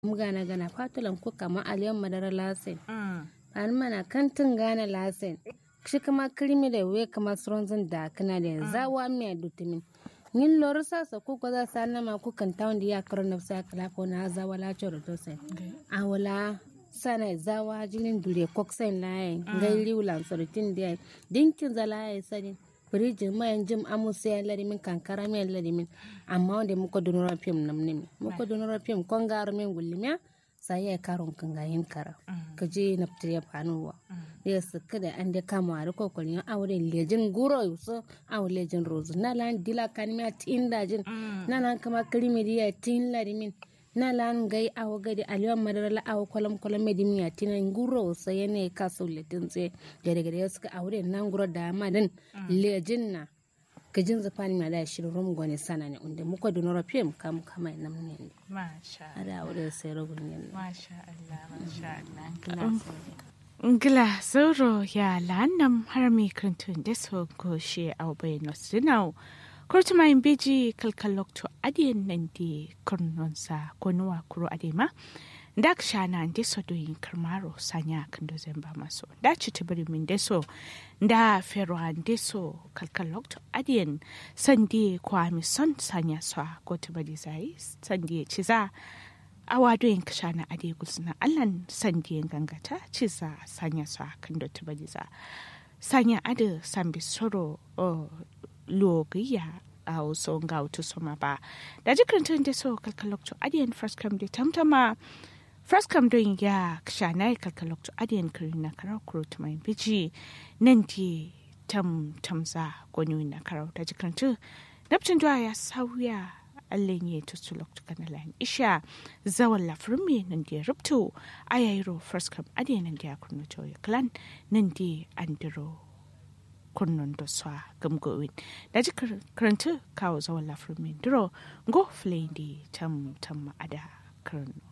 gana gana fatulan ku kama aliyan madara lasen an mana kantin gana lasen shi kama kirmi da we kama sronzin da kana da zawa mai dutumin nin lor sa sa ku ko za sa na ma ku kan tawon da ya karo na sa kala ko na zawa la choro to sai a wala sana zawa jinin dure koksen laye ngai liulan sorotin da dinkin zalaye sadin firijin mayan jim amusa ya larimin kankara mai larimin amma wanda muka dunura fim nam nimi muka dunura fim kon garu min gullimiya sai ya karon kan gayin kara ka je na fitar ya fanuwa ya su kada an da kama a rikon kwalin aure lejin guro yusu awo lejin rozu na lan dila kanimiya tin dajin na lan kama kirimiriya tin larimin na lan gai awo gadi aliyan madara la awo kwalam kwalam medimiya tinan guro sai ne ka so letin tse gare gare suka aure nan guro da madan lejin na kajin zafani ma da shirin rum gwani sana ne inda muka da nora fim kam kama nan ne Masha ada aure sai rogun ne Masha Allah, Masha Allah. Ngila zoro ya lanam harami krantun deso ko she au bai nosinau. Kurtu mai beji kalkalok to adiyan nan di kurnonsa ko nuwa kuro adema. Dak shana deso do yin karmaro sanya kan do zemba maso. Da ci tibiri min deso da fero an deso kalkalok to adiyan sandi kwa mi son sanya sa ko tibiri zai sandi ciza awa doyin kasha na ade gusna allan sandiyan gangata ci za sanya su kan da tuba za sanya ade sambi soro logiya a wasu ga wata soma ba da jikin tun da so kalkalokto adiyan first come da tamtama first come don ya kasha na yi kalkalokto adiyan kiri na karar kuro mai biji nan di tam tamza gwani na karar da jikin tun Napcin ya sauya Allah ya tutu loktu kana lan isha zawan lafrin me nan da rubto ayayro first come ade nan da kunno to clan nan da andiro kunnon da swa gamgowin da ji karanta kawo zawan lafrin me duro go flay di tam tam ada karno